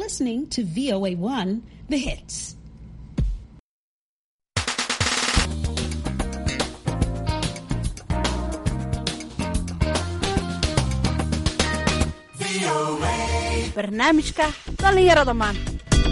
listening to VOA1, The Hits. barnaamijka dhallinyarada maanta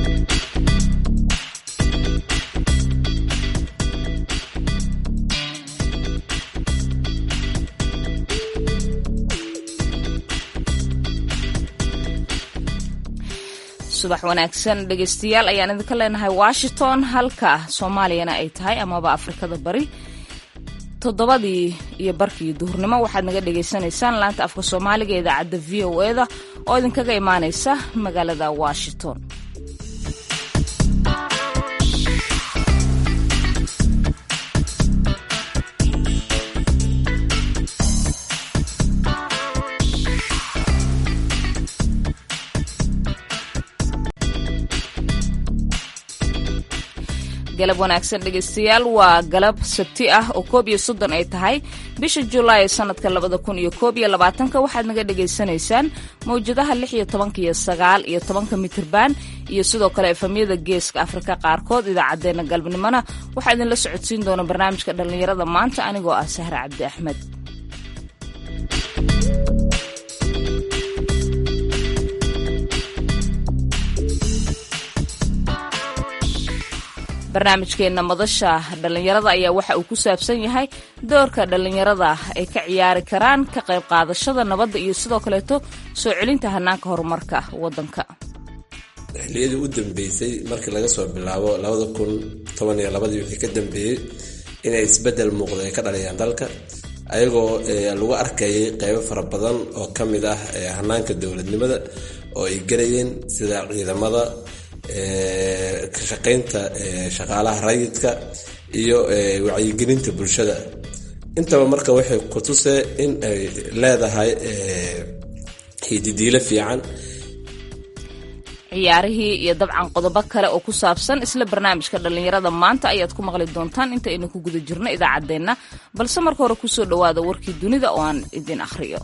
subax wanaagsan dhegaystayaal ayaan idinka leenahay washington halka soomaaliyana ay tahay amaba afrikada bari toddobadii iyo barkii duhurnimo waxaad naga dhagaysanaysaan laanta afka soomaaliga ee idaacadda v o e da oo idinkaga imaanaysa magaalada washington galab wanaagsan dhegaystayaal waa galab sabti ah oo koob iyo soddon ay tahay bisha julaay sanadka labada kun iyo koob iyo labaatanka waxaad naga dhagaysanaysaan mawjadaha lix iyo tobanka iyo sagaal iyo tobanka mitirban iyo sidoo kale efamyada geeska afrika qaarkood idaacadeena galabnimona waxaa idinla socodsiin doona barnaamijka dhallinyarada maanta anigoo ah sahre cabdi axmed barnaamijkeenna madasha dhallinyarada ayaa waxa uu ku saabsan yahay doorka dhallinyarada ay ka ciyaari karaan ka qayb qaadashada nabadda iyo sidoo kaleeto soo celinta hanaanka horumarka waddanka xilliyadii u dambeysay markii laga soo bilaabo labada kun toban iyo labadii wixii ka dambeeyey inay isbeddel muuqda ay ka dhaliyaan dalka ayagoo lagu arkayay qeybo fara badan oo ka mid ah hanaanka dowladnimada oo ay gelayeen sida ciidamada ka shaqaynta shaqaalaha rayidka iyo wacyigelinta bulshada intaba marka waxay ku tusee in ay leedahay hididiilo fiican ciyaarihii iyo dabcan qodobo kale oo ku saabsan isla barnaamijka dhallinyarada maanta ayaad ku maqli doontaan inta aynu ku guda jirno idaacaddeenna balse marka hore kusoo dhowaada warkii dunida oo aan idin akhriyo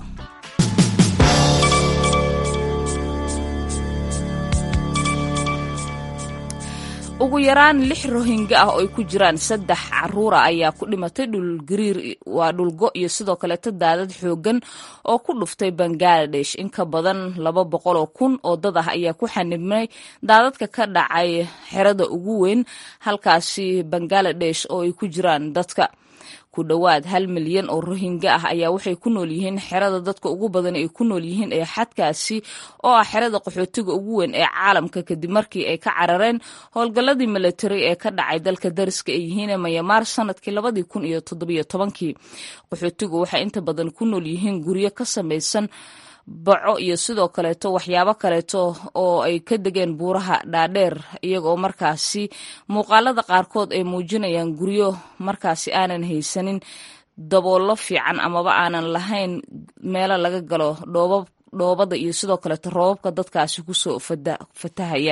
ugu yaraan lix rohingya ah oo ay ku jiraan saddex caruura ayaa ku dhimatay dhulgariir waa dhulgo iyo sidoo kaleeto daadad xoogan oo ku dhuftay bangaladesh in ka badan laba boqol oo kun oo dad ah ayaa ku xanibnay daadadka ka dhacay xerada ugu weyn halkaasi bangaladesh oo ay ku jiraan dadka ku dhowaad hal milyan oo rohingya ah ayaa waxay ku nool yihiin xerada dadka ugu badan ay ku nool yihiin ee xadkaasi oo ah xerada qaxootiga ugu weyn ee caalamka kadib markii ay ka carareen howlgalladii military ee ka dhacay dalka dariska ay yihiin ee mayamaar sanadkii labadii kun iyo toddobiyo tobankii qaxootigu waxay inta badan ku nool yihiin guryo ka samaysan baco iyo sidoo kaleeto waxyaabo kaleeto oo ay ka degeen buuraha dhaadheer iyagoo markaasi muuqaalada qaarkood ay muujinayaan guryo markaasi aanan haysanin daboollo fiican amaba aanan lahayn meelo laga galo dhooba dhoobada iyo sidoo kaleeto roobabka dadkaasi kusoo fatahaya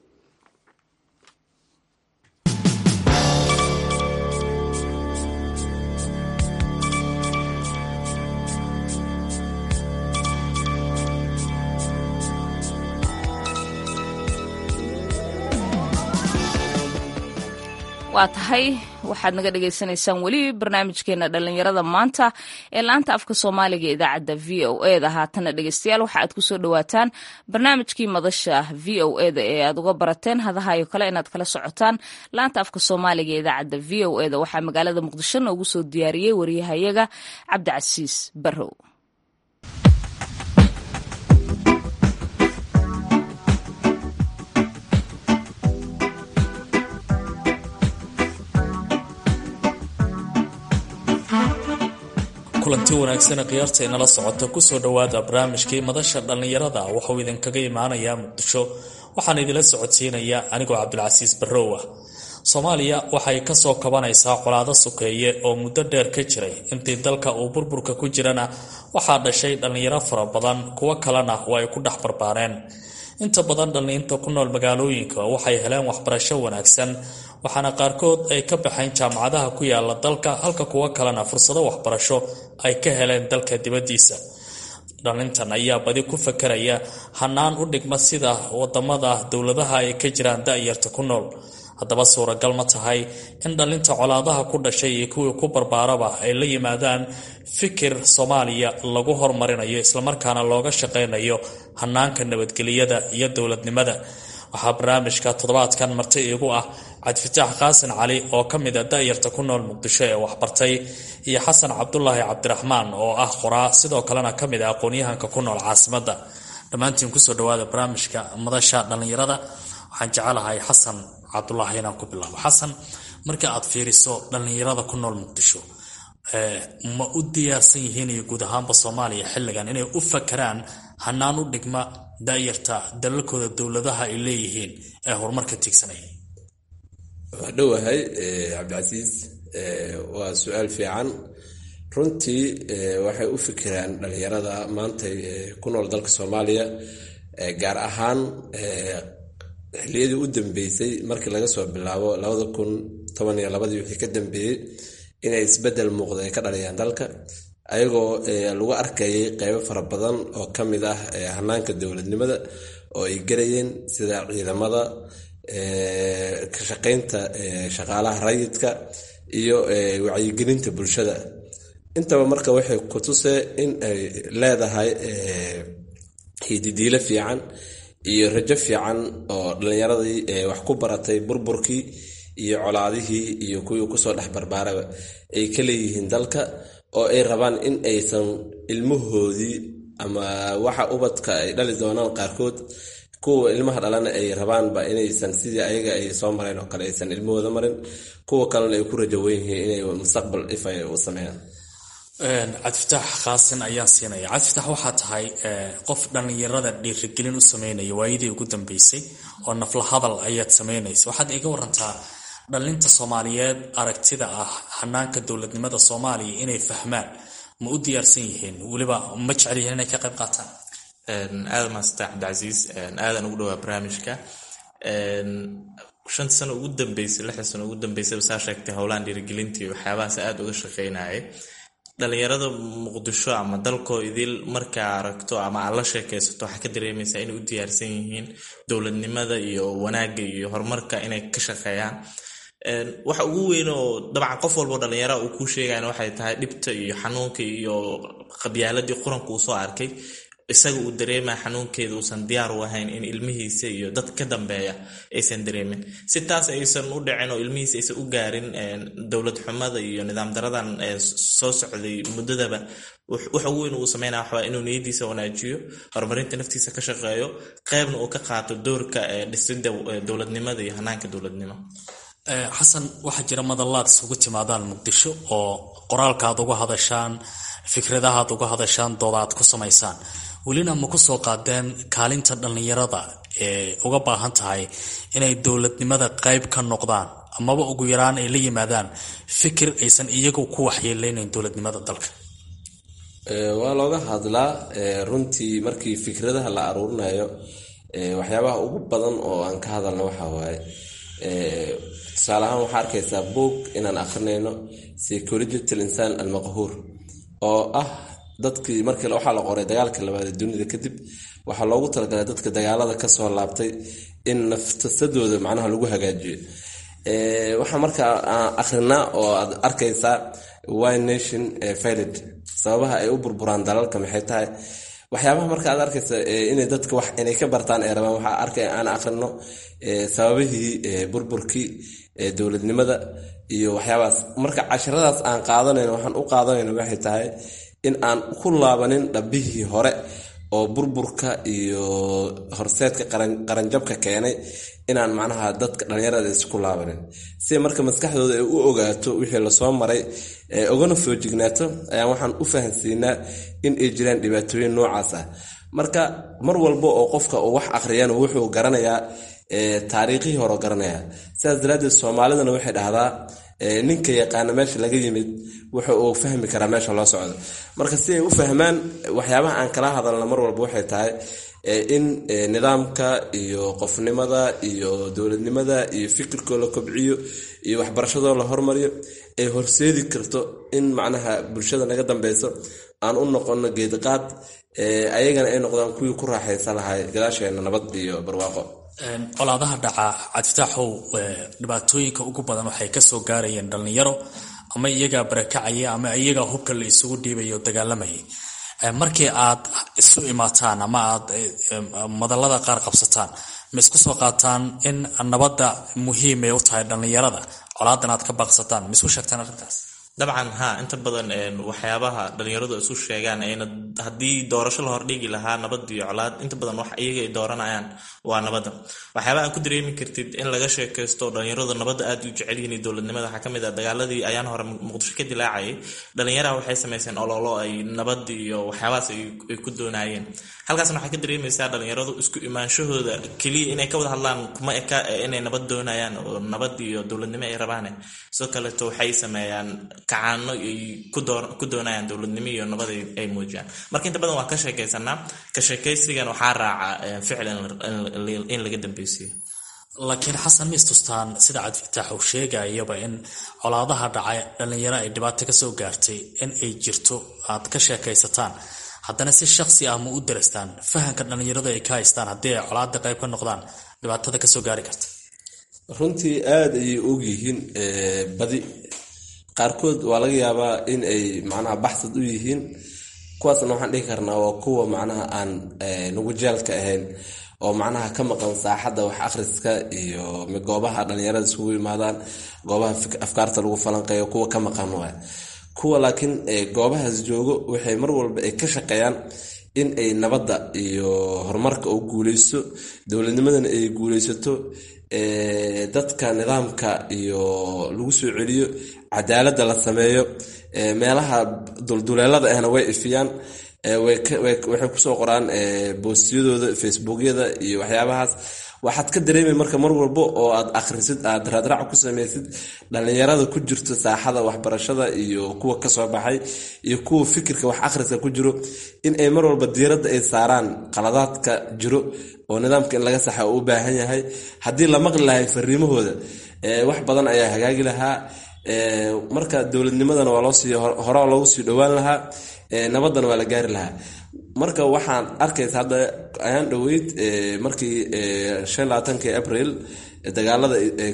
waa tahay waxaad naga dhagaysanaysaan weli barnaamijkeena dhallinyarada maanta ee laanta afka soomaaliga idaacadda v o e da haatana dhegeystayaal waxa aad kusoo dhawaataan barnaamijkii madasha v o e da ee aad uga barateen hadahayo kale inaad kala socotaan laanta afka soomaaliga ee idaacadda v o e da waxaa magaalada muqdisho noogu soo diyaariyey waryahayaga cabdicasiis barrow kulanti wanaagsan khiyaarta inala socota kusoo dhowaada barnaamijkii madasha dhallinyarada wuxuu idinkaga imaanayaa muqdisho waxaan idinla socodsiinaya anigoo cabdilcasiis barrow ah soomaaliya waxay kasoo kabanaysaa colaado sukeeye oo muddo dheer ka jiray intii dalka uu burburka ku jirana waxaa dhashay dhallinyaro fara badan kuwo kalena oo ay ku dhex barbaareen inta badan dhalliinta ku nool magaalooyinka waxay heleen waxbarasho wanaagsan waxaana qaarkood ay ka baxeen jaamacadaha ku yaala dalka halka kuwo kalena fursado waxbarasho ay ka heleen dalka dibaddiisa dhalintan ayaa badi ku fakaraya hanaan u dhigma sida wadamada dowladaha ay ka jiraan da-yarta ku nool haddaba suuragal ma tahay in dhalinta colaadaha ku dhashay iyo kuwii ku barbaaraba ay la yimaadaan fikir soomaaliya lagu horumarinayo islamarkaana looga shaqaynayo hanaanka nabadgelyada iyo dowladnimada waxaa barnaamijka toddobaadkan marti iigu ah cabdifitaax qaasin cali oo ka mid a da-yarta ku nool muqdisho ee waxbartay iyo xasan cabdulaahi cabdiraxmaan oo ah qoraa sidoo kalena ka mid ah aqoon-yahanka ku nool caasimadda dhammaantiin kusoo dhawaada barnaamijka madasha dhallinyarada waxaan jecelahay xasan cabdulaahi inaan ku bilaabo xasan marka aad fiiriso dhallinyarada ku nool muqdisho ma u diyaarsan yihiin iyo guud ahaanba soomaaliya xilligan inay u fakaraan hanaan u dhigma da-yarta dalalkooda dowladaha ay leeyihiin ee horumarka tiigsanaya waa dhowahay cabdicasiis waa su-aal fiican runtii waxay u fikiraan dhalinyarada maanta ku nool dalka soomaaliya gaar ahaan xiliyadii u dambeysay markii laga soo bilaabo labada kun toban iyo labadii wixii ka dambeeyey inay isbedel muuqda ay ka dhaliyaan dalka ayagoo lagu arkayay qeybo fara badan oo ka mid ah hanaanka dowladnimada oo ay garayeen sida ciidamada ka shaqaynta shaqaalaha rayidka iyo wacyigelinta bulshada intaba marka waxay ku tusee in ay leedahay hididiilo fiican iyo rajo fiican oo dhalinyaradii wax ku baratay burburkii iyo colaadihii iyo kuwii kusoo dhex barbaaraba ay ka leeyihiin dalka oo ay rabaan in aysan ilmahoodii ama waxa ubadka ay dhali doonaan qaarkood kuwa ilmaha dhalana ay rabaanba inaysan sidii ayaga ay soo mareen oo kale aysan ilmahooda marin kuwa kalena ay ku rajo weyn yihiin inay mustaqbal ifay u sameeyaan cabdifitaax qaasin ayaan siinaya cabdifitaax waxaa tahay qof dhallinyarada dhiirigelin u sameynaya waayadii ugu dambeysay oo nafla hadal ayaad sameynaysa waxaad iga warantaa dhalinta soomaaliyeed aragtida ah hanaanka dowladnimada soomaaliya inay fahmaan ma u diyaarsan yihiin weliba ma jecel yihiin inay ka qayb qaataan aada maasanta cabdicasiis aadan ugu dhawaa barnaamijka shanta sano ugu dambeysay lixda sano ugu dambeysay saa sheegtay howlahan dhiirigelintii waxyaabahaas aada uga shaqeynayay dhalinyarada muqdisho ama dalkoo idil markaa aragto ama aad la sheekaysato waxaa ka dareemaysaa inay u diyaarsan yihiin dowladnimada iyo wanaagga iyo horumarka inay ka shaqeeyaan waxa ugu weyn oo dabcan qof walbao dhalinyara uu kuu sheegayna waxay tahay dhibta iyo xanuunka iyo qabyaaladii quranka uu soo arkay isaga uu dareemaya xanuunkeeda uusan diyaar u ahayn in ilmihiisa iyo dad ka dambeeya aysan dareemin si taas aysan u dhicin oo ilmihiisa aysan u gaarin dowlad xumada iyo nidaam daradan soo socday muddadaba waxa ugu weyn uu sameynaya waxaa inuu niyadiisa wanaajiyo horumarinta naftiisa ka shaqeeyo qeybna uu ka qaato doorka dhisidda dowladnimada iyo hanaanka dowladnimo xasan waxaa jira madallaad isugu timaadaan muqdisho oo qoraalkaaad uga hadashaan fikradahaad uga hadashaan dooda aad ku samaysaan welina ma ku soo qaadeen kaalinta dhallinyarada ee uga baahan tahay inay dowladnimada qayb ka noqdaan amaba ugu yaraan ay la yimaadaan fikir aysan iyagu ku waxyeeleynayn dowladnimada dalka waa looga hadlaa runtii markii fikradaha la aruurinayo waxyaabaha ugu badan oo aan ka hadalno waxaa waaye tusaale ahaan waxaa arkaysaa boog inaan akrinayno psychological insaan almaqhuur oo ah dadkii markii waxaa la qoray dagaalka labaad ee dunida kadib waxaa loogu talagalay dadka dagaalada kasoo laabtay in naftasadooda macnaha lagu hagaajiyo waxaa markaa akrinaa oo aad arkaysaa wy nation filed sababaha ay u burburaan dalalka maxay tahay waxyaabaha marka aad arkaysa inay dadka wax inay ka bartaan ee rabaan waxaa arkay aan akrino sababihii burburkii dowladnimada iyo waxyaabahaas marka casharadaas aan qaadanayno waxaan u qaadanayno waxay tahay in aan ku laabanin dhabbihii hore oo burburka iyo horseedka qaranjabka keenay inaan macnaha dadka dhallinyarada isku laabanin si marka maskaxdooda ay u ogaato wixii lasoo maray ogana foojignaato ayaan waxaan u fahansiinaa in ay jiraan dhibaatooyin noocaas ah marka mar walba oo qofka uu wax akhriyana wuxuu garanayaa taariikhihii hore garanaya sidaas daraaddeed soomaalidana waxay dhahdaa ninka yaqaana meesha laga yimid wuxa uu fahmi karaa meesha loo socdo marka si ay u fahmaan waxyaabaha aan kala hadalna mar walba waxay tahay in nidaamka iyo qofnimada iyo dowladnimada iyo fikirkoo la kobciyo iyo waxbarashadoo la hormariyo ay horseedi karto in macnaha bulshada naga dambeyso aan u noqono geedqaad ayagana ay noqdaan kuwii ku raaxaysan lahay gadaasheena nabad iyo barwaaqo colaadaha dhaca cabdifitaaxow dhibaatooyinka ugu badan waxay kasoo gaarayeen dhallinyaro ama iyagaa barakacaya ama iyagaa hubka la isugu dhiibayo dagaalamayay markii aad isu imaataan ama aad madallada qaar qabsataan ma isku soo qaataan in nabadda muhiimay u tahay dhallinyarada colaadan aad ka baaqsataan ma isku sheegtaan arrintaas dabcan ha inta badan waxyaabaha dhalinyaradu isu sheegaan ayna haddii doorasho la hordhigi lahaa nabad iyo colaad inta badan wax iyaga ay dooranayaan waa nabadda waxyaaba aan ku dareemi kartid in laga sheekaysto dhalinyaradu nabadda aad u jecel yihiin dowladnimada waxaa kamid ah dagaaladii ayaan hore muqdisho ka dilaacayay dhalinyaraha waxay samayseen ololo ay nabad iyo waxyaabahaas ay ku doonayeen halkaasna waxaa ka dareemaysaa dhalinyaradu isku imaanshahooda keliya inay ka wada hadlaan kuma eka inay nabad doonayaan oo nabad iyo dowladnimo ay rabaane sidoo kaleeto waxay sameeyaan kacaano ay ku doonayaan dowladnimo iyo nabad ay muujiyaan marka inta badan waa ka sheekaysanaa ka sheekaysigan waxaa raaca ficil in laga dambeysiyo laakiin xasan ma istustaan sida cabdifitaax uu sheegayaba in colaadaha dhacay dhallinyaro ay dhibaato kasoo gaartay in ay jirto aad ka sheekaysataan haddana si shaksi ah ma u darastaan fahamka dhallinyaradu ay ka haystaan haddii ay colaada qayb ka noqdaan dhibaatada kasoo gaari karta runtii aada ayay ogyihiin badi qaarkood waa laga yaabaa in ay macnaha baxsad u yihiin kuwaasna waxaan dhihi karnaa waa kuwa macnaha aan nagu jaalka ahayn oo macnaha ka maqan saaxadda wax akhriska iyo goobaha dhallinyarada isugu yimaadaan goobaha afkaarta lagu falanqeeyo kuwa ka maqan waay kuwa laakiin goobahaas joogo waxay mar walba ay ka shaqeeyaan in ay nabadda iyo horumarka u guuleysto dowladnimadana ay guuleysato dadka nidaamka iyo lagu soo celiyo cadaaladda la sameeyo meelaha dulduleelada ahna way ifiyaan waxay kusoo qoraan boostiyadooda facebookyada iyo waxyaabahaas waxaad ka dareemay marka mar walbo oo aad akhrisid aad raadraac ku samaysid dhallinyarada ku jirto saaxada waxbarashada iyo kuwa kasoo baxay iyo kuwa fikirka wax akhriska ku jiro in ay mar walba diiradda ay saaraan qaladaadka jiro oo nidaamka in laga saxa u baahan yahay haddii la maqli lahay fariimahooda wax badan ayaa hagaagi lahaa marka dowladnimadana waa loosii hore loogu sii dhowaan lahaa nabadana waa la gaari lahaa marka waxaan arkaysa hadda ayaan dhoweyd markii shan labaatankii abril dagaalada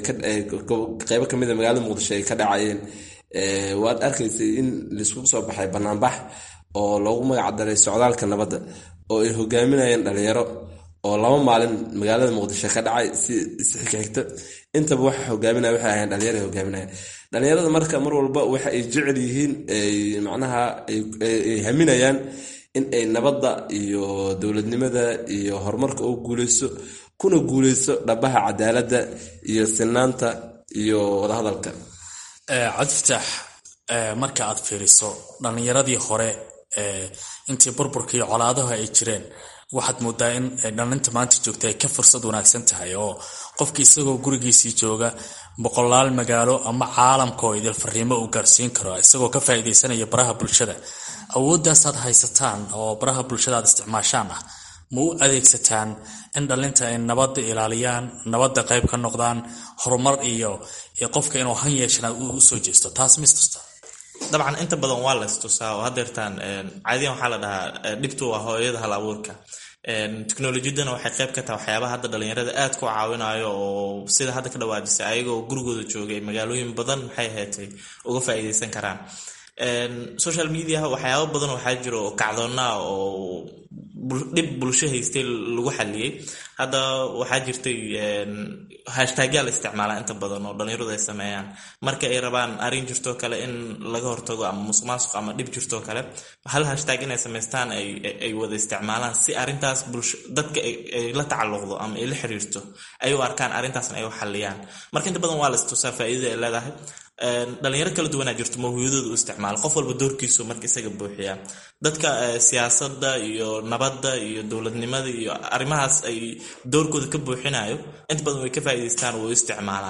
qeybo kamid a magaalada muqdisho ay ka dhacayeen waad arkaysay in laisku soo baxay banaanbax oo loogu magacdaray socdaalka nabadda oo ay hogaaminayeen dhalinyaro oo laba maalin magaalada muqdisho ka dhacay si isxigxigta intaba waxa hogaaminaya waxay ahayn dhalinyaro ay hogaaminayeen dhalinyarada marka mar walba waxa ay jecel yihiin macnaha ay haminayaan in ay nabadda iyo dowladnimada iyo horumarka u guuleyso kuna guuleyso dhabaha cadaaladda iyo sinaanta iyo wadahadalka cabdifitaax marka aad fiiriso dhallinyaradii hore intii burburka iyo colaadaha ay jireen waxaad moodaa in dhalinta maanta joogta ay ka fursad wanaagsan tahay oo qofka isagoo gurigiisii jooga boqolaal magaalo ama caalamka oo idil fariimo uu gaarsiin karo isagoo ka faa'iidaysanaya baraha bulshada awoodaasaad haysataan oo baraha bulshada aad isticmaashaan ah ma u adeegsataan in dhalinta ay nabadda ilaaliyaan nabadda qayb ka noqdaan horumar iyo qofka inuu han yeeshan u soo jeesto taas mistusta dabcan inta badan waa la istusaa oo hadeertaan caadiyan waxaa la dhahaa dhibtu waa hooyada hal abuurka teknolojiyadana waxay qayb ka tahay waxyaabaha hadda dhalinyarada aad ku caawinayo oo sida hadda ka dhawaajisay ayagoo gurigooda joogay magaalooyin badan maxay ahaatay uga faa'iideysan karaan social mediaha waxyaaba badan waxaa jiro oo kacdoonnaa oo dhib bulsho haystay lagu xaliyey hadda waxaa jirtay hashtagyaa la isticmaalaa inta badan oo dhalinyaradu ay sameeyaan marka ay rabaan arrin jirtoo kale in laga hortago ama musuq maasuq ama dhib jirtoo kale hal hashtag inay samaystaan ay wada isticmaalaan si arrintaas bulsho dadka ay la tacalluqdo ama ay la xiriirto ay u arkaan arrintaasna ay u xaliyaan marka inta badan waa la istusaa faa'iidada ay leedahay dhalinyaro kala duwanaa jirto mawhiyadooda u isticmaala qof walba doorkiisu marka isaga buuxiyaa dadka siyaasadda iyo nabadda iyo dowladnimada iyo arrimahaas ay doorkooda ka buuxinayo inta badan way ka faa'iidaystaan way u isticmaalaan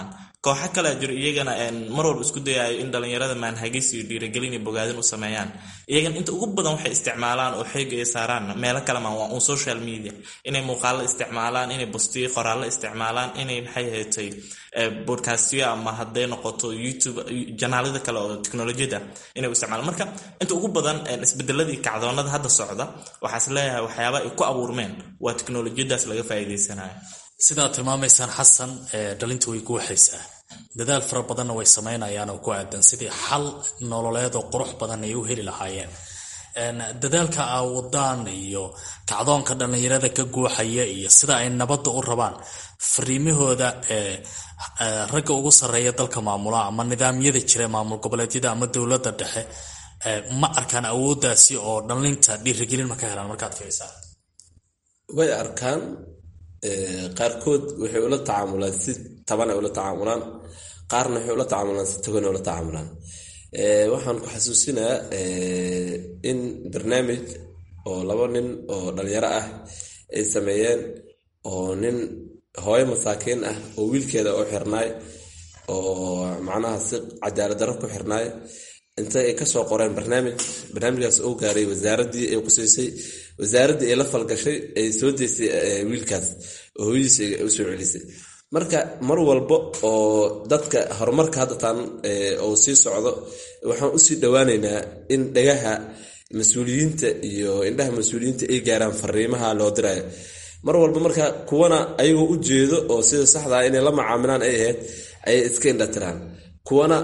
kooxo kalea jiro iyagana mar walba isku dayayo in dhalinyarada maanhagis iyo dhiirigelin iyo bogaadin u sameeyaan iyagana inta ugu badan waxay isticmaalaan oo xeega ay saaraan meelo kale maan waa un social media inay muuqaalo isticmaalaan inay bustiyo qoraallo isticmaalaan inay maxay ahaatay bodcastyo ama hadday noqoto youtube janaalada kale oo teknolojiyada inay u isticmaalaan marka inta ugu badan isbedeladii kacdoonada hadda socda waxaas leeyahay waxyaaba ay ku abuurmeen waa teknolojiyadaas laga faa'iidaysanayo sidaad tilmaamaysaan xasan dhalinta way guuxaysaa dadaal fara badanna way samaynayaan oo ku aadan sidii xal nololeed oo qurux badan ay u heli lahaayeen dadaalka aawadaan iyo kacdoonka dhallinyarada ka guuxaya iyo sida ay nabadda u rabaan fariimahooda ragga ugu sarreeya dalka maamula ama nidaamyada jira maamul goboleedyada ama dowladda dhexe ma arkaan awooddaasi oo dhallinta dhiirigelin ma ka helaan markaad fiirisaan way arkaan qaarkood waxay ula tacaamulaan si taban ay ula tacaamulaan qaarna waxay ula tacaamulaan si togan ay ula tacaamulaan waxaan ku xasuusinayaa in barnaamij oo laba nin oo dhalinyaro ah ay sameeyeen oo nin hooyo masaakiin ah oo wiilkeeda u xirnaay oo macnaha si cadaalad darro ku xirnaay inta ay kasoo qoreen barnaamij barnaamijkaas oo gaaray wasaaraddii ay qusaysay wasaaraddii ay la falgashay ay soo deysay wiilkaas oo hooyadiis u soo celisay marka mar walba oo dadka horumarka hadda taan oo sii socdo waxaan usii dhowaaneynaa in dhagaha mas-uuliyiinta iyo indhaha mas-uuliyiinta ay gaaraan fariimaha loo dirayo mar walba marka kuwana ayagoo u jeedo oo sida saxdaa inay la macaamilaan ay ahayd ayay iska indhatiraan kuwana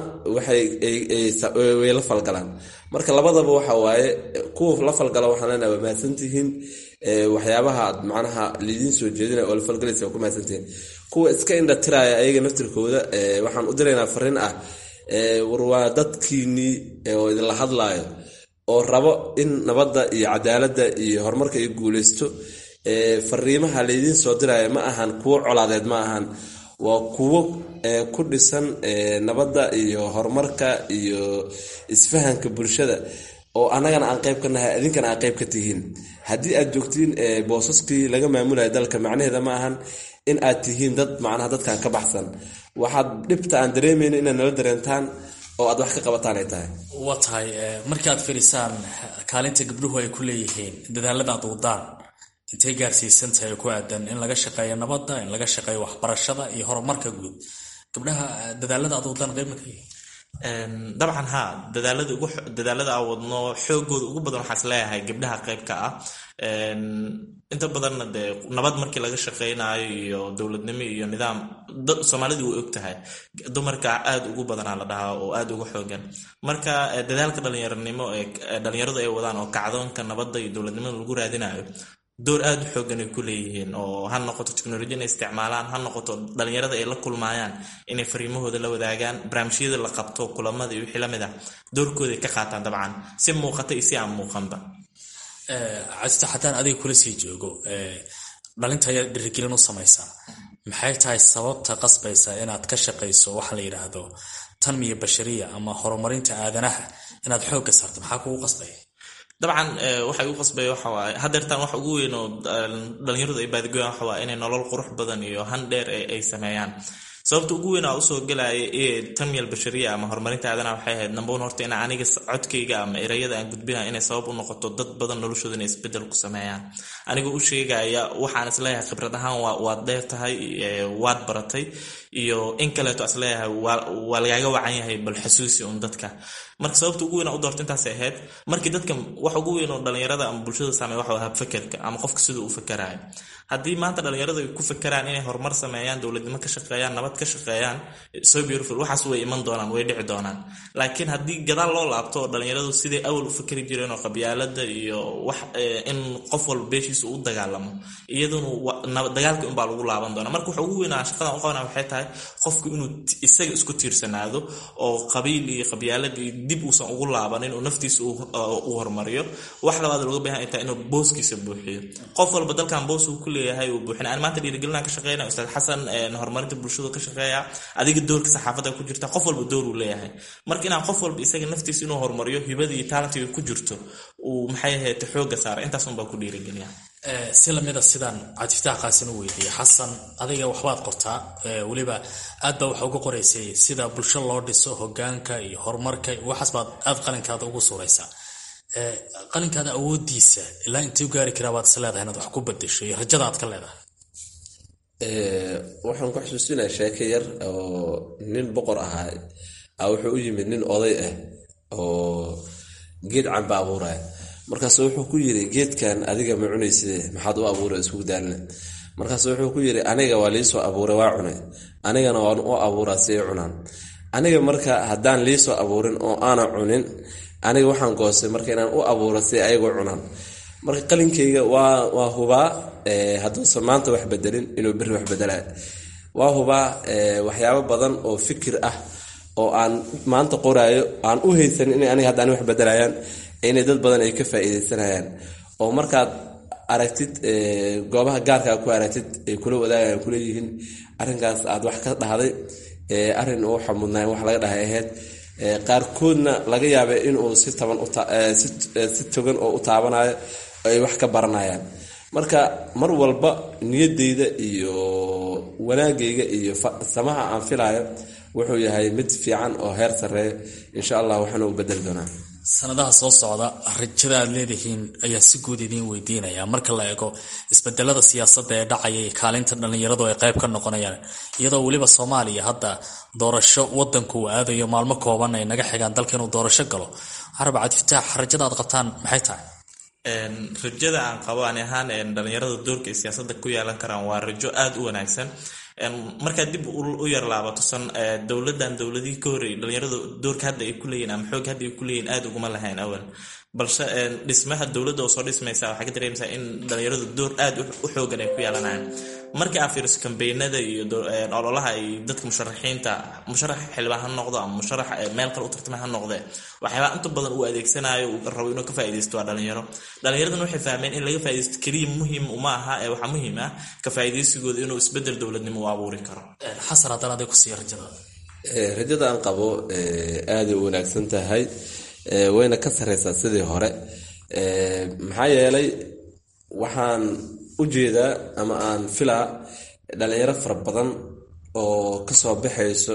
waxay la falgalaan marka labadaba waxa waaye kuwa la falgala waxaan leenahay waa mahadsantihiin waxyaabaha aad macnaha lidiin soo jeedina oo la falgalaysa waa ku mahadsantihiin kuwa iska indhatiraya ayaga naftirkooda waxaan u diraynaa fariin ah war waa dadkiinnii oo idinla hadlaayo oo rabo in nabadda iyo cadaaladda iyo horumarka ay guuleysto fariimaha laydiin soo diraya ma ahan kuwo colaadeed ma ahan waa kuwo ku dhisan nabadda iyo horumarka iyo isfahanka bulshada oo annagana aan qayb ka nahay idinkana aan qayb ka tihiin haddii aad joogtiin boosaskii laga maamulaya dalka macnaheeda ma ahan in aad tihiin dad macnaha dadkan ka baxsan waxaad dhibta aan dareemayno inaad nala dareentaan oo aad wax ka qabataan ay tahay waa tahay markaad firisaan kaalinta gabdhuhu ay ku leeyihiin dadaalada aad wadaan intay gaarsiisan tahay ku aadan in laga shaqeeyo nabadda in laga shaqeeyo waxbarashada iyo horumarka guud gabdhaha dadaalada aad wadaan qayb ma ka yihiin dabcan haa dadaalada ugu dadaalada aan wadno xoogooda ugu badan waxaas leeyahay gabdhaha qaybka ah inta badanna dee nabad markii laga shaqeynayo iyo dowladnimo iyo nidaam soomaalidu way og tahay dumarka aad ugu badanaa la dhahaa oo aad uga xoogan marka dadaalka dhalinyaranimo ee dhalinyaradu ay wadaan oo kacdoonka nabadda iyo dowladnimada lagu raadinayo door aada u xoogan ay ku leeyihiin oo ha noqoto teknolojiya inay isticmaalaan ha noqoto dhalinyarada ay la kulmaayaan inay fariimahooda la wadaagaan barnaamijyada la qabto kulamada iyo wixii lamid ah doorkooda ay ka qaataan dabcan si muuqata iyo si aan muuqanba casita haddaan adiga kula sii joogo dhalinta ayaa dhirigelin u samaysaa maxay tahay sababta qasbaysa inaad ka shaqayso waxa la yidhaahdo tanmiya bashariya ama horumarinta aadanaha inaad xoogga saarto maxaa kugu qasbaya dabcan waxa igu qasbaya waxa waaye hadeertaan wax ugu weyn oo dhalinyaradu ay baadigoyaan waxa waaye inay nolol qurux badan iyo han dheer ay sameeyaan sababta ugu weyn aa usoo gelaya ee tanmiyal bashariya ama horumarinta aadanaha waxay ahayd nambaun horta in aniga codkayga ama erayada aan gudbinaya inay sabab u noqoto dad badan noloshooda inay isbedel ku sameeyaan anigoo u sheegaya waxaan isleeyahay khibrad ahaan waad dheer tahay waad baratay iyo in kaleeto isleeyahay waa lagaaga wacan yahay bal xasuusi un dadka marka sababta ugu weyn u doorta intaasay ahayd markii dadka wax ugu weyn oo dhalinyarada ama bulshada saameey waxa habfakerka ama qofka siduu u fakarayo haddii maanta dhalinyaradu ay ku fakeraan inay horumar sameeyaan dowladnimo ka shaqeeyaan nabad ka shaqeeyaan so beautiful waxaas way iman doonaan way dhici doonaan laakiin haddii gadaal loo laabto oo dhalinyaradu siday awal u fakeri jireen oo qabyaalada iyo wax in qof walba beeshiisa u dagaalamo iyaduna dagaalkii unbaa lagu laaban doona marka waxa ugu weynaa shaqadan u qabana waxay tahay qofku inuu isaga isku tiirsanaado oo qabiil iyo qabyaalad iyo dib uusan ugu laabanin oo naftiisa u hormariyo wax labaad looga baahan tahay inuu booskiisa buuxiyo qof walba dalkan boos uu ku leeyahay uu buuxina aan maanta dhiirigelinaan ka shaqeynaya ustaad xasan horumarinta bulshada ka shaqeeya adiga doorka saxaafadda ku jirta qof walba door uu leeyahay marka inaan qof walba isaga naftiisa inuu horumariyo hibada iyo taalentiga ku jirto uu maxay ahayd xooga saara intaas unbaa ku dhiirigeliya si lamida sidaan cabdifataax qaasin u weydiiyey xasan adiga waxbaad qortaa weliba aad baa waxa uga qoraysay sida bulsho loo dhiso hogaanka iyo horumarka waxaas baad aad qalinkaada ugu suuraysaa qalinkaada awoodiisa ilaa intay u gaari karaa baad is leedahay inaad wax ku bedesho iyo rajada aad ka leedahay waxaan ku xusuusinaya sheeke yar oo nin boqor ahaa a wuxuu u yimid nin oday ah oo geed camba abuuraya markaasu wuxuu ku yiri geedkan adiga ma cunaysid maxaad u abuura isku daalina markaasu wuxuu ku yiri aniga waa liisoo abuuray waa cunay anigana waan u abuuraa si ay cunaan aniga marka haddaan liisoo abuurin oo aana cunin aniga waxaan goostay marka inaan u abuuro si ayagoo cunaan marka qalinkayga waa hubaa hadduusan maanta wax bedelin inuu beri wax bedelayo waa hubaa waxyaabo badan oo fikir ah oo aan maanta qoraayo aan u haysanin in aniga haddaan wax bedelayaan inay dad badan ay ka faa'iidaysanayaan oo markaad aragtid goobaha gaarkaa ku aragtid ay kula wadaagayan kuleeyihiin arrinkaas aad wax ka dhahday arrin uu xamudnaa wax laga dhahay ahayd qaarkoodna laga yaaba inuu si taban si togan oo u taabanayo ay wax ka baranayaan marka mar walba niyadeyda iyo wanaagayga iyo samaha aan filayo wuxuu yahay mid fiican oo heer sareeya insha allah waxaana u bedeli doonaa sanadaha soo socda rajada aad leedihiin ayaa si guud idiin weydiinaya marka la eego isbedelada siyaasadda ee dhacaya iyo kaalinta dhallinyaradu ay qayb ka noqonayaan iyadoo weliba soomaaliya hadda doorasho wadanku uu aadayo maalmo kooban ay naga xigaan dalka inuu doorasho galo carab cabdifataax rajada aad qabtaan maxay tahay rajada aan qabo ani ahaan dhalinyarada doorka ay siyaasada ku yeelan karaan waa rajo aada u wanaagsan markaad dib u yar laabato san dowladan dowladihii ka horreeyay dhalinyarada doorka hadda ay kuleeyihin ama xoog hadda ay kuleeyihin aada uguma lahayn awal balse dhismaha dowladda oo soo dhismaysa waxaa ka dareemaysaa in dhalinyaradu door aada u xoogan ay ku yeelanayaan markii aad fiiriso kambeynada iyo ololaha ay dadka musharaxiinta musharax xildhibaan ha noqdo ama musharax meel kale u tartama ha noqdee waxyaabaa inta badan uu adeegsanayo uu rabo inuu ka faaidaysto waa dhalinyaro dhalinyaraduna waxay fahmeen in laga faa'idaysto keliya muhiim uma aha ee waxaa muhiim ah ka faa'iidaysigooda inuu isbedel dowladnimo u abuuri karo xasan haddana aday ku siiya rajada rajada aan qabo aaday u wanaagsan tahay wayna ka sareysaa sidii hore maxaa yeelay waxaan u jeedaa ama aan filaa dhalinyaro fara badan oo kasoo baxayso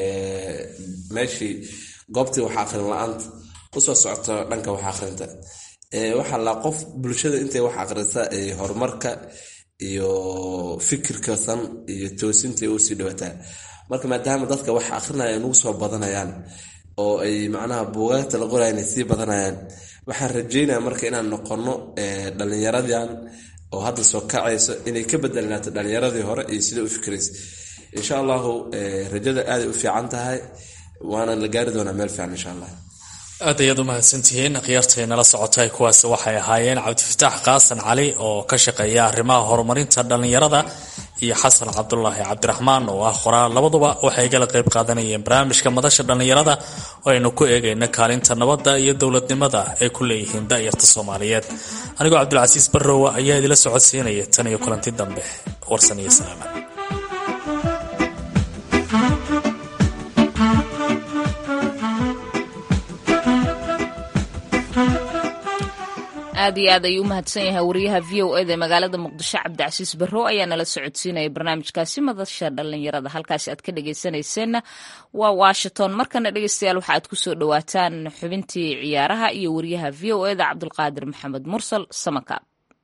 meeshii goobtii wax aqrin la-aanta usoo socoto dhanka wax aqrinta waxaa la qof bulshada intay wax aqrisa ay horumarka iyo fikirka san iyo toosinta usii dhawataa marka maadaama dadka wax aqrinaya nagu soo badanayaan oo ay macnaha buugaagta la qorayan ay sii badanayaan waxaan rajeynaya marka inaan noqono dhalinyaradan oo hadda soo kacayso inay ka bedelnaato dhalinyaradii hore iyo sida u fikraysa insha allahu rajada aaday u fiican tahay waana la gaari doonaa meel fiican insha allah aad ayaad u mahadsantihiin khiyaartay nala socotay kuwaasi waxay ahaayeen cabdifataax qaasan cali oo ka shaqeeya arrimaha horumarinta dhallinyarada iyo xasan cabdulaahi cabdiraxmaan oo ah qoraal labaduba waxay gala qayb qaadanayeen barnaamijka madasha dhallinyarada oo aynu ku eegayna kaalinta nabadda iyo dowladnimada ay ku leeyihiin da'yarta soomaaliyeed anigoo cabdulcasiis barrowa ayaa idila socodsiinaya tan iyo kulanti dambe warsan iyo salaama aad iyo aad ayuu u mahadsan yahay wariyaha v o eda magaalada muqdisho cabdicasiis barrow ayaa nala socodsiinaya barnaamijkaasi madasha dhallinyarada halkaasi aad ka dhageysanayseena waa washington markana dhegeystayaal waxa aad kusoo dhawaataan xubintii ciyaaraha iyo wariyaha v o eda cabdulqaadir maxamed mursal samaka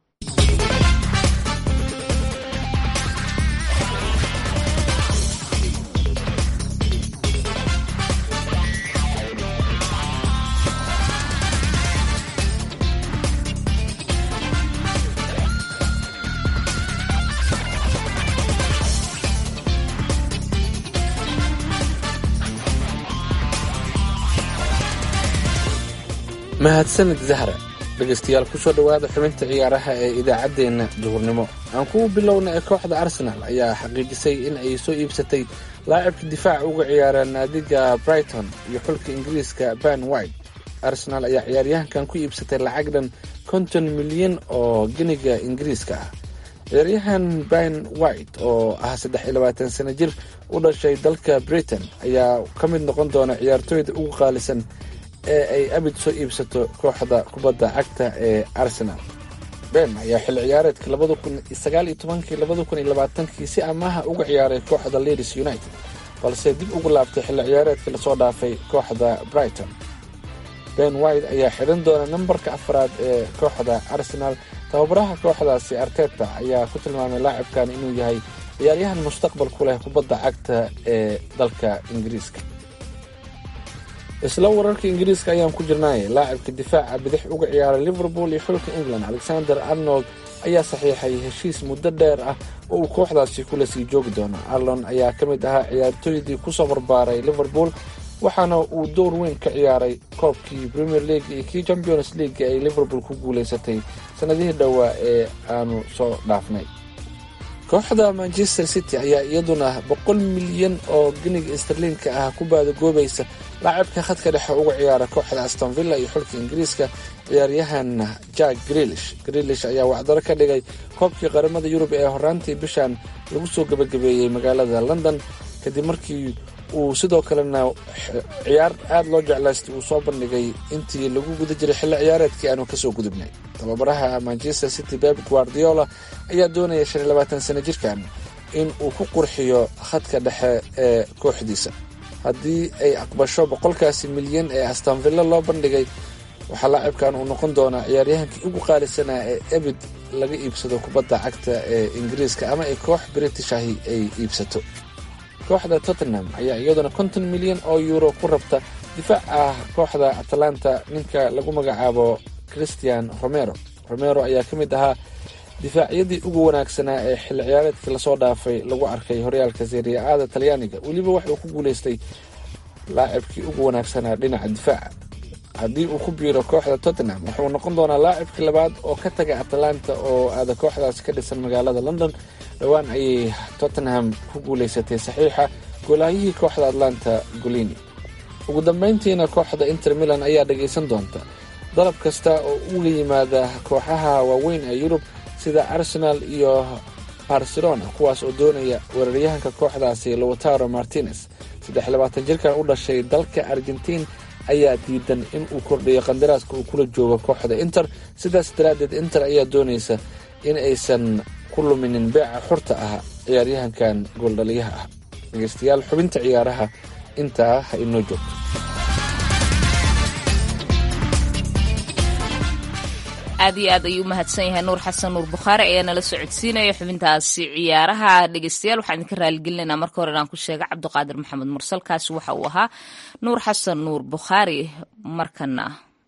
mahadsanid zahra dhegaystayaal kusoo dhowaada xubinta ciyaaraha ee idaacaddeenna duhurnimo aan kugu bilowna ee kooxda arsenaal ayaa xaqiijisay in ay soo iibsatay laacibka difaaca uga ciyaara naadiga brighton iyo xulka ingiriiska ban white arsenaal ayaa ciyaaryahankan ku iibsatay lacag dhan konton milyan oo geniga ingiriiska ah ciyaaryahan ban white oo ah saddex iyo labaatan sano jir u dhashay dalka britain ayaa ka mid noqon doona ciyaartooyda ugu qaalisan ee ay abid soo iibsato kooxda kubadda cagta ee arsenal ben ayaa xilli ciyaareedka labada kun sagaal iyo tobankii labada kun iyo labaatankii si amaaha uga ciyaaray kooxda ladies united balse dib ugu laabtay xilli ciyaareedkii lasoo dhaafay kooxda brighton ben white ayaa xidhan doona nambarka afraad ee kooxda arsenal tababaraha kooxdaasi arteta ayaa ku tilmaamay laacibkan inuu yahay ciyaaryahan mustaqbal ku leh kubadda cagta ee dalka ingiriiska isla wararka ingiriiska ayaan ku jirnay laacibka difaaca bidix uga ciyaaray liverpool iyo xulka england alexander arnold ayaa saxiixay heshiis muddo dheer ah oo uu kooxdaasi kula sii joogi doono arlon ayaa ka mid ahaa ciyaartooydii kusoo barbaaray liverpool waxaana uu door weyn ka ciyaaray koobkii premier league iyo kii champions league ay liverpool ku guulaysatay sanadihii dhowaa ee aanu soo dhaafnay kooxda manchester city ayaa iyaduna boqol milyan oo giniga starliinka ah ku baadagoobaysa laacibka khadka dhexe uga ciyaara kooxda aston villa iyo xulka ingiriiska ciyaaryahan jack grilish grilish ayaa wacdaro ka dhigay koobkii qaramada yurub ee horaantii bishan lagu soo gebagabeeyey magaalada london kadib markii uu sidoo kalena ciyaar aada loo jeclaystay uu soo bandhigay intii lagu guda jiray xilli ciyaareedkii aanu kasoo gudubnay tababaraha manchester city beb guardiola ayaa doonaya shan iyo labaatan sano jirkan in uu ku qurxiyo khadka dhexe ee kooxdiisa haddii ay aqbasho boqolkaasi milyan ee astanvilla loo bandhigay waxaa laacibkan uu noqon doonaa ciyaaryahankii ugu qaalisanaa ee ebid laga iibsado kubadda cagta ee ingiriiska ama ay koox british ahi ay iibsato kooxda tottenham ayaa iyaduna konton milyan oo yuuro ku rabta difaac ah kooxda atalanta ninka lagu magacaabo christian romero romero ayaa ka mid ahaa difaacyadii ugu wanaagsanaa ee xilli ciyaareedkii lasoo dhaafay lagu arkay horyaalka seriya-aada talyaaniga weliba waxauu ku guulaystay laacibkii ugu wanaagsanaa dhinaca difaaca haddii uu ku biiro kooxda tottenham wuxuu noqon doonaa laacibkii labaad oo ka taga atalanta oo aada kooxdaasi ka dhisan magaalada london dhowaan ayay tottenham ku guulaysatay saxiixa goolahyihii kooxda atlanta golini ugu dambeyntiina kooxda inter milan ayaa dhagaysan doonta dalab kasta oo uga yimaada kooxaha waaweyn ee yurub sida arsenal iyo barcelona kuwaas oo doonaya weeraryahanka kooxdaasi lowtaro martinez saddex labaatan jirkan u dhashay dalka argentiin ayaa diidan in uu kordhiyo qandaraaska uu kula joogo kooxda inter sidaas daraaddeed inter ayaa doonaysa in aysan ku luminin beeca xurta ah ciyaaryahankan gooldhaliyaha ah dhegeystayaal xubinta ciyaaraha intaa ha inoo joogto aad iyo aad ayuu umahadsan yahay nuur xasan nuur bukhaari ayaa nala socodsiinaya xubintaasi ciyaaraha dhegeystayaal waxaan idinka raaligelinaynaa marka hore inaan ku sheega cabdiqaadir maxamed mursalkaasi waxa uu ahaa nuur xasan nuur bukhaari markana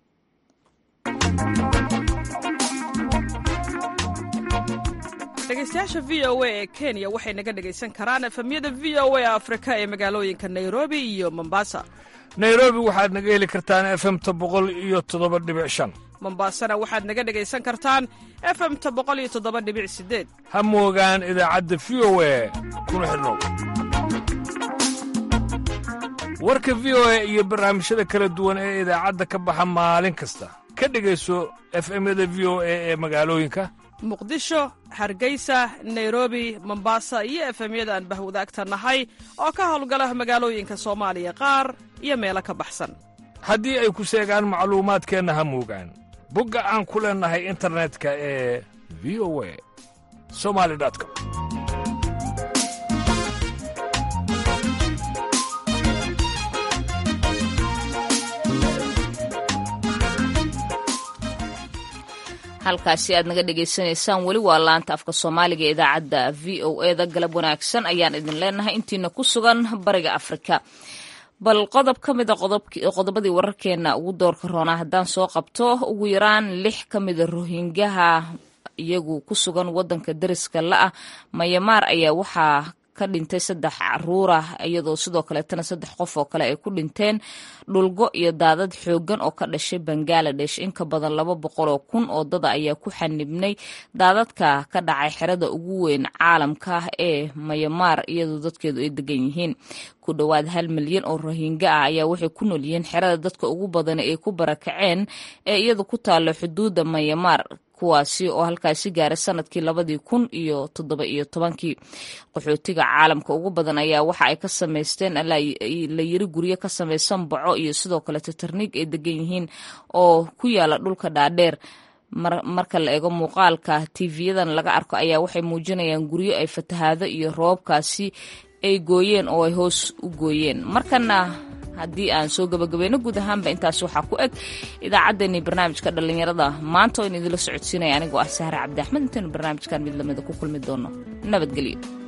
dhegeystayaasha v o a ee kenya waxay naga dhegaysan karaan efemyada v o a afrika ee magaalooyinka nairobi iyo mombasa nairobi waxaad naga heli kartaan efemta boqol iyo toddoba dhibic shan mombasana waxaad naga dhegaysan kartaan efemta boqol iyo toddoba dhibic sideed ha moogaan idaacadda v o a kuna xidhnow warka v o a iyo barnaamijyada kala duwan ee idaacadda ka baxa maalin kasta ka dhegayso efemyada v o a ee magaalooyinka muqdisho hargeysa nairobi mombasa iyo efemyada aan bahwadaagta nahay oo ka howlgala magaalooyinka soomaaliya qaar iyo meelo ka baxsan haddii ay ku seegaan macluumaadkeenna ha moogaan bogga aan ku leennahay internetka ee v o a somali com halkaasi aad naga dhagaysanaysaan weli waa laanta afka soomaaliga ee idaacadda v o eda galab wanaagsan ayaan idin leenahay intiina ku sugan bariga afrika bal qodob ka mida qodobadii wararkeena ugu doorka roonaa haddaan soo qabto ugu yaraan lix ka mida rohingaha iyagu ku sugan wadanka dariska la-ah mayamaar ayaa waxaa ka dhintay saddex caruura iyadoo sidoo kaleetana saddex qof oo kale ay ku dhinteen dhulgo iyo daadad xoogan oo ka dhashay bangaladesh in ka badan laba boqol oo kun oo dada ayaa ku xanibnay daadadka ka dhacay xerada ugu weyn caalamka ee mayamaar iyadoo dadkeedu ay degan yihiin ku dhowaad hal milyan oo rohinga ah ayaa waxay ku nool yihiin xerada dadka ugu badan ay ku barakaceen ee iyadu ku taalo xuduudda mayamaar kuwaasi oo halkaasi gaaray sanadkii labadii kun iyo toddoba iyo tobankii qaxootiga caalamka ugu badan ayaa waxa ay ka samaysteen la yiri guryo ka samaysan baco iyo sidoo kale tatarniig ay degan yihiin oo ku yaala dhulka dhaadheer marka la eego muuqaalka tv-yadan laga arko ayaa waxay muujinayaan guryo ay fatahaado iyo roobabkaasi ay gooyeen oo ay hoos u gooyeen markana haddii aan soo gabagabayno guud ahaanba intaas waxaa ku eg idaacaddeenii barnaamijka dhallinyarada maanta oo in idinla socodsiinaya anigoo ah sahre cabdi axmed intaynu barnaamijkan mid lamida ku kulmi doono nabadgelyo